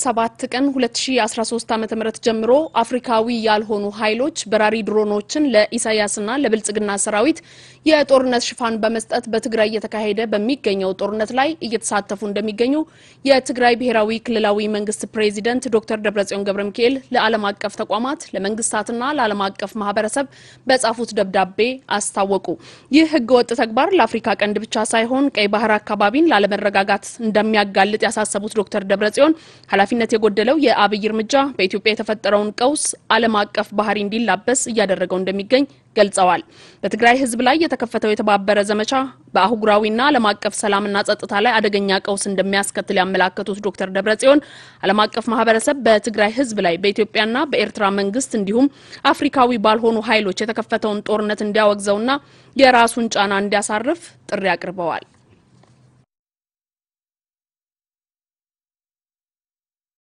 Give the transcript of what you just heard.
7 ቀን 2013 ዓ.ም ጀምሮ አፍሪካዊ ያልሆኑ ኃይሎች በራሪ ድሮኖችን ለኢሳያስና ለብልጽግና ሰራዊት የጦርነት ሽፋን በመስጠት በትግራይ እየተካሄደ በሚገኘው ጦርነት ላይ እየተሳተፉ እንደሚገኙ የትግራይ ብሔራዊ ክልላዊ መንግስት ፕሬዚደንት ዶክተር ደብረጽዮን ገብረ ሚካኤል ለዓለም አቀፍ ተቋማት ለመንግስታትና ለዓለም አቀፍ ማህበረሰብ በጻፉት ደብዳቤ አስታወቁ። ይህ ህገወጥ ተግባር ለአፍሪካ ቀንድ ብቻ ሳይሆን ቀይ ባህር አካባቢን ላለመረጋጋት እንደሚያጋልጥ ያሳሰቡት ዶክተር ደብረጽዮን ኃላፊነት የጎደለው የአብይ እርምጃ በኢትዮጵያ የተፈጠረውን ቀውስ ዓለም አቀፍ ባህሪ እንዲላበስ እያደረገው እንደሚገኝ ገልጸዋል። በትግራይ ህዝብ ላይ የተከፈተው የተባበረ ዘመቻ በአህጉራዊና ዓለም አቀፍ ሰላምና ጸጥታ ላይ አደገኛ ቀውስ እንደሚያስከትል ያመላከቱት ዶክተር ደብረጽዮን ዓለም አቀፍ ማህበረሰብ በትግራይ ህዝብ ላይ በኢትዮጵያና በኤርትራ መንግስት እንዲሁም አፍሪካዊ ባልሆኑ ኃይሎች የተከፈተውን ጦርነት እንዲያወግዘውና የራሱን ጫና እንዲያሳርፍ ጥሪ አቅርበዋል።